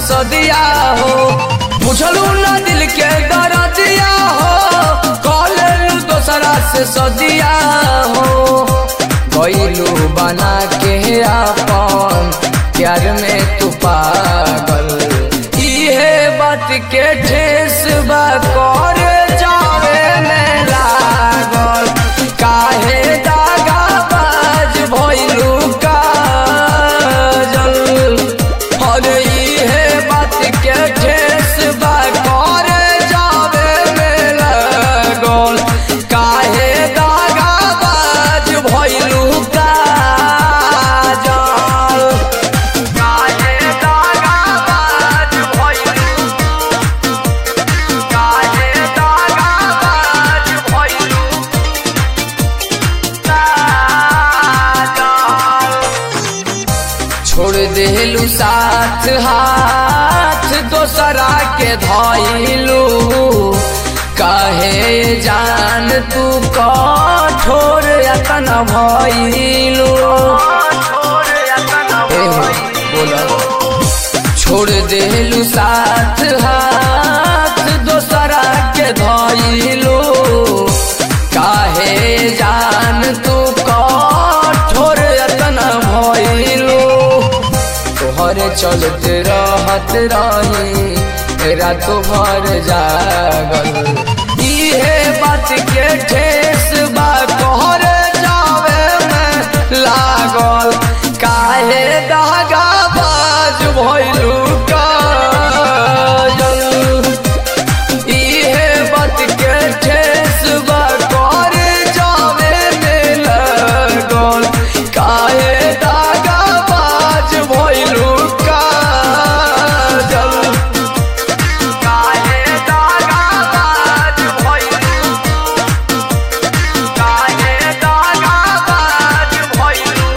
सदिया हो बुझलू ना दिल के दरदिया हो कॉलेलू दोसरा से सदिया हो गईलू बना के अपन प्यार में तू पागल इहे बात के ठेस बा कर जावे में लागल काहे दागा बाज भइलू काजल अरे इहे बात के ठेस बा कर जावे में लागल काहे दागा बाज भइलू काजल काहे दागा बाज भइलू काहे दागा बाज भइलू छोड़ देलू साथ हाथ दोसरा के धइलू कहे जान तू कठोर यतन भइलू बोला छोड़ देलू साथ हाथ दोसरा के धइलू काहे जान तू कठोर यतन भइलू तोहरे चलते रहत रही रातो भर जागल इहे बात के ठेस बा तोहरे जावे में लागल काहे दागा बाज भइलू काजल इहे बात के ठेस बा कर जावे में लागल काहे दागा बाज भइलू काजल काहे दागा बाज भइलू काहे दागा बाज भइलू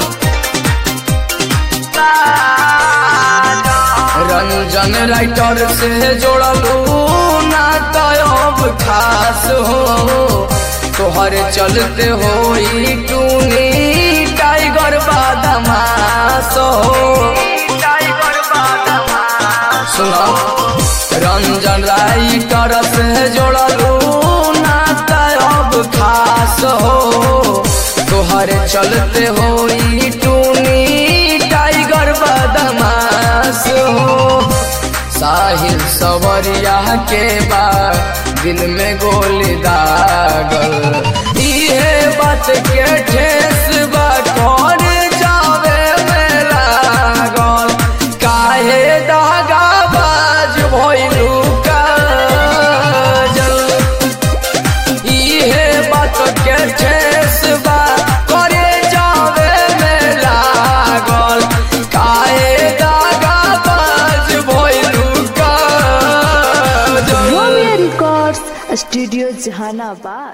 रंजन राइटर से जोड़लू ना तब खास हो तोहर चलते हो टूनी टाइगर बादमास हो सुनो रंजन राइटर से जोड़लू ना तब खास हो तोहर चलते हो टूनी टाइगर बदमाश हो साहिल सवरिया के बाद दिल में गोली दागल इहे बात के ठेस बा कर जावे में लागल काहे दागा बाज भइलू काजल इहे बात के ठेस बा करे जावे में लागल काहे दागा बाज भइलू काजल रोमियो रिकॉर्ड्स स्टूडियो जहानाबाद